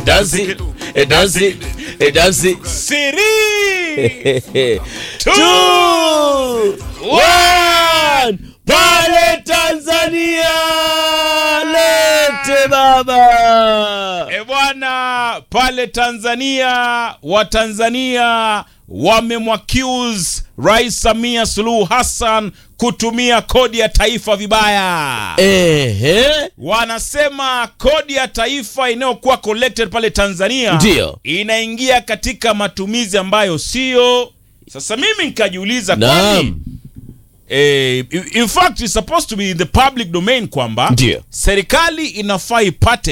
Edansi, edansi, edansi. Three, Two, one. Pale Tanzania lete baba. E bwana, pale Tanzania Watanzania wamemwaccuse Rais Samia Suluhu Hassan kutumia kodi ya taifa vibaya. Ehe. Wanasema kodi ya taifa inayokuwa collected pale Tanzania Ndiyo. inaingia katika matumizi ambayo sio. Sasa mimi nikajiuliza kwani Naam. eh, in fact it's supposed to be in the public domain kwamba Ndiyo. serikali inafaa ipate